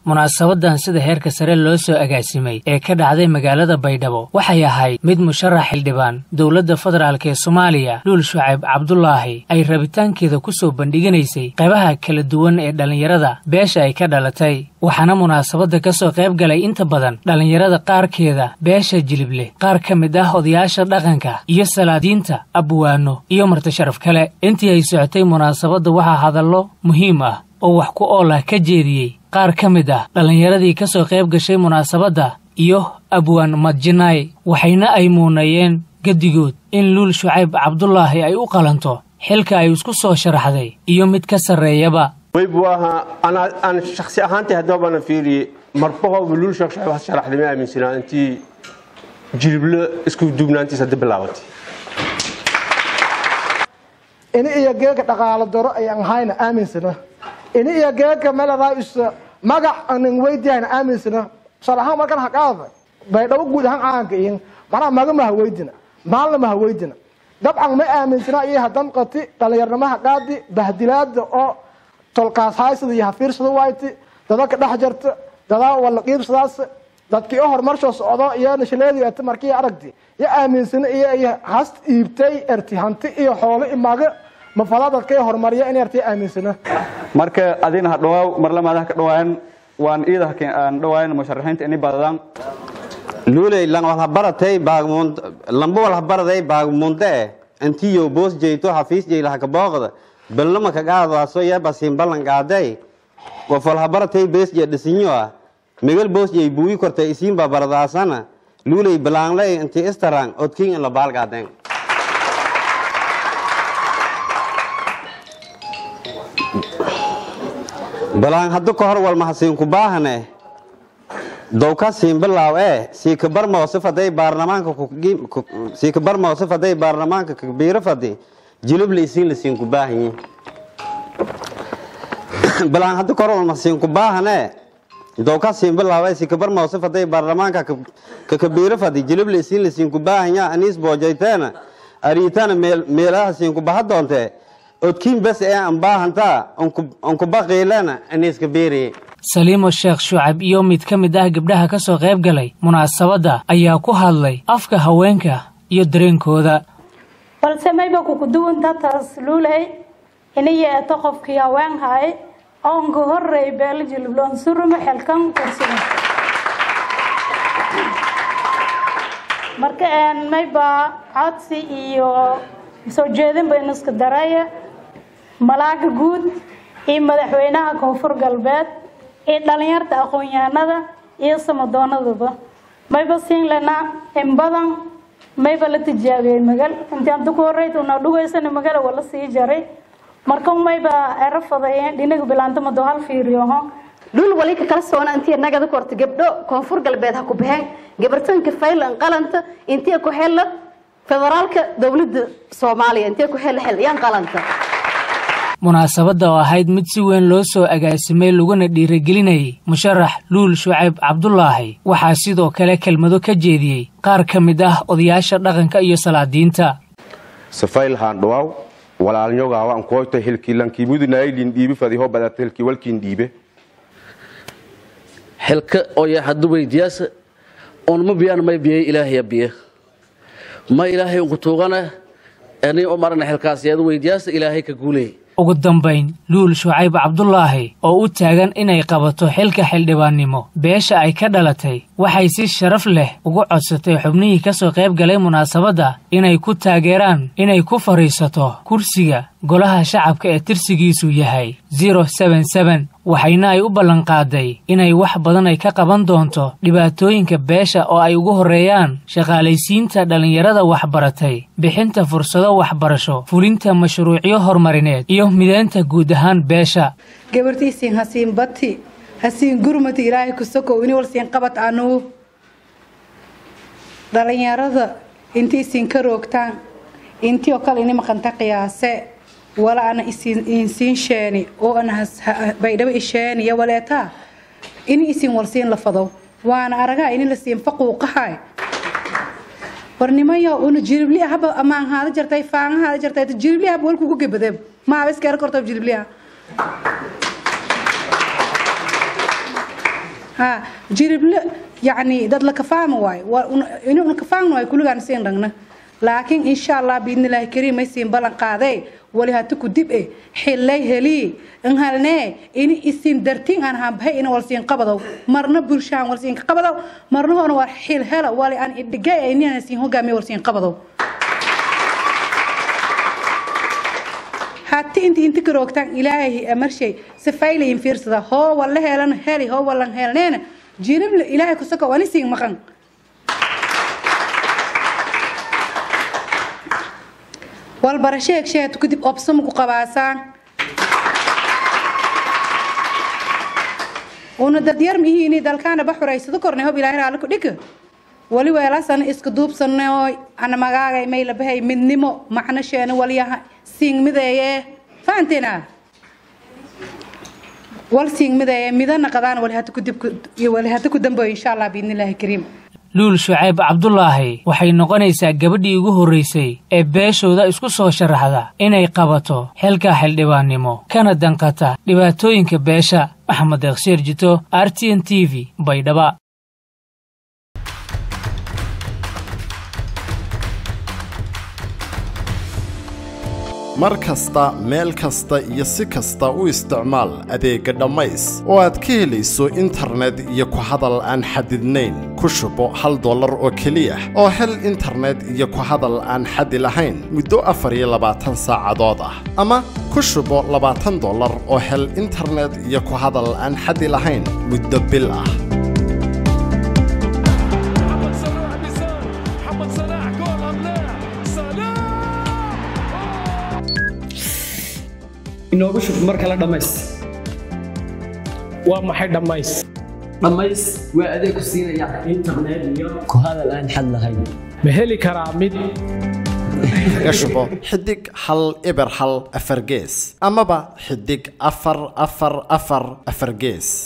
munaasabadan sida heerka sare loo soo agaasimay ee ka dhacday magaalada baydhabo waxay ahayd mid musharax xildhibaan dowladda federaalk ee soomaaliya luul shucayb cabdulaahi ay rabitaankeeda ku soo bandhiganaysay qaybaha kala duwan ee dhallinyarada beesha ay ka dhalatay waxaana munaasabadda ka soo qayb galay inta badan dhallinyarada qaarkeeda beesha jilibleh qaar ka mid ah odayaasha dhaqanka iyo salaadiinta abwaano iyo martisharaf kale intii ay socotay munaasabadda waxaa hadallo muhiim ah oo wax ku ool ah ka jeediyey qaar ka mid ah dhallinyaradii ka soo qayb gashay munaasabadda iyo abwaan madjinaay waxayna ay muunayeen gedigood in luul shucayb cabdulaahi ay u qalanto xilka ay isku soo sharaxday iyo mid ka sarreeyaba waybu ahaa aan shaksi ahaantay haddabana fiiriye marbahoba luul sheekh shucayb ha sharaxday ma aaminsanaa intii jiliblo isku duubnaantiis hadda bilaabatay ini iyo geega dhaqaalo daro ayaan hayna aaminsana ini iyo geega melada is magac anan weydiayna aaminsana tusaale ahaan markan haqaada baydhabo guud ahaan caanka iyin manaa maga maha weydina maalna maha weydina dabcan ma aaminsana iyo hadan qati dhalinyarnamaha qaadi bahdilaada oo tolkaas haysada iyo hafiirsada wayti dada ka dhex jarta dadaa wala qiibsadaas dadkii o horumarshoo socdo iyo nashaleedi ata markii aragti yo aaminsana iyo iyo hast iibtay erti hanti iyo xoolo imaga mafada dadkay horumariya in erti aaminsana marka adina ha dhawaaw marlamaada ha ka dhawaayan waan iida aan dhawaayan musharaxiinta ini badadaan luuley lan walha baratay baagmund lamba walha baraday baagmunde antiyo boos jeyto xafiis jeyla haka booqda ballama ka qaadaaso yaba simbalan qaaday qof walha baratay bees je dhisinyo ah migal boos jey buuyi kortay isiinba baradaasana luuley balaanley inti istarang odking in la baalgaadeen balaan haddu ka hor walma hasiinku baahane dowka siinbilaaw ee siikabarmoo sifaday baarlamaanka siikabarmoo sifaday baarlamaanka kabiiro fadi jilubla isiin la siinku baahanyi balaan haddu ka hor walma hasiinku baahane dowka siinbilaaw ee siikabarmoo sifaday baarlamaanka kakabiiro fadi jilubla isiin la siinku baahanya aniis boojayteena ariitana meelaha siinku baha doontee odkiin bes ee aan baahantaa onkubaqiilana aniiska beeriye saliimo sheekh shucab iyo mid ka mid ah gabdhaha ka soo qayb galay munaasabadda ayaa ku hadlay afka haweenka iyo dareenkooda balse mayba kukuduwanta taas luuley iniyo eto qofkii haween hay oonka horey beelo jilibloon surumo xelkan kursiga marka mayba codsi iyo soo jeedin baynu iska daraya malaaga guud iyo madaxweynaha koonfur galbeed iyo dhalinyarta aqoon-yahanada iyo samadoonadaba mayba siin lanaa in badan mayba la tijaabiyey magal intii anta ku horeyta una dhugaysana magala wala sii jaray marka mayba ero fadayeen dhinaga bilaanta mado hal fiiriyoho dhul wali ka kala soona intii nagada korta gabdho koonfur galbeed ha ku baxeen gabartanka faylan qalanta intii ku xella federaalka dowladda soomaaliya intee ku xel xel yaan qalanta munaasabadda oo ahayd mid si weyn loo soo agaasimay laguna dhiirigelinayay musharax luul shucayb cabdulaahi waxaa sidoo kale kelmado ka jeediyey qaar ka mid ah odayaasha dhaqanka iyo salaadiinta safayl haandhawaaw walaalnyogaawan kooyta hilkiilankiimudunaaylin dhiibi fadiho badata hilkii walkiin dhiibe xilka oya haddu weydiyaasa oonma biyaan may biyay ilaahaya biya ma ilaahay unku tuugana ani u marana xilkaasiyadu weydiyaasa ilaahay ka guuleey ugu dambayn luul shucayb cabdulaahi oo u taagan inay qabato xilka xildhibaannimo beesha ay ka dhalatay waxay si sharaf leh ugu codsatay xubnihii ka soo qayb galay munaasabadda inay ku taageeraan inay ku fadhiisato kursiga golaha shacabka ee tirsigiisu yahay zero seben seben waxayna ay u ballanqaaday inay wax badan ay ka qaban doonto dhibaatooyinka beesha oo ay ugu horreeyaan shaqaalaysiinta dhallinyarada waxbaratay bixinta fursado waxbarasho fulinta mashruucyo horumarineed iyo mideynta guud ahaan beesha gabartiisiin hasiin bati hasiin gurmati ilaahay kusakow ini walsiin qabad anuu dhallinyarada intiisiin ka roogtaan intii oo kale ini maqanta qiyaase wala ana insiin sheeni oo ana baydhabo isheeni iyo waleetaa ini isin walsiin la fadow waana aragaa ini la siin faquuqahay warnimayo una jiribli haba amaan haada jartay faanga haada jartay jiribli haba walku ku gebadee ma habis kar korto jiribli ha jirible yacni dad la kafaama waayo inuu kafaamna waayo kulligaan siin ragna laakiin insha allah biidnillaahi kariim ay siin ballan qaadee wali hata ku dib e xillay helii in halnee ini isin dartiin aan hambahay ina wal siin qabadow marna bulshaan wal siin qabadow marna hoona war xil hela wali aan idhigay inaan siin hogaamiye wal siin qabadow hati inti inti karoogtaan ilaahay marshay safaylayin fiirsada hoo walla helan heli hoo wallan helneena jirible ilaahay kusaka wani siin maqan walbarasheeg sheegto kadib obsama ku qabaasaan una dadyar mihiini dalkaana baxuraysado kornay hob ilaahay raali ku dhika wali weelasana iska duubsanooy ana magaagay may labahay midnimo macno sheena waliyaha siingmideeye fahanteena wal siingmideeye midana qadaan wali hata kudib wali hata ku dambeeyo insha allah biidnillaahi kariim luul shucayb cabdulaahi waxay noqonaysaa gabadhii ugu horraysay ee beeshooda isku soo sharaxda inay qabato xilka xildhibaannimo kana danqata dhibaatooyinka beesha maxamed eeksheer jito r t n t v baydhaba mar kasta meel kasta iyo si kasta u isticmaal adeegga dhammays oo aad ka helayso internet iyo ku hadal aan xadidnayn ku shubo hal dollar oo keliya oo hel internet iyo ku hadal aan xadi lahayn muddo afar iyo labaatan saacadood ah ama ku shubo labaatan dollar oo hel internet iyo ku hadal aan xadi lahayn muddo bil ah inoogu shub mar kale dhammays waa maxay dhammays dhammays waa adeeg ku siinaya internet iyo ku hadal aan xad lahayn ma heli karaa mid kaga shubo xidig hal eber hal afar gees amaba xidig afar afar afar afar gees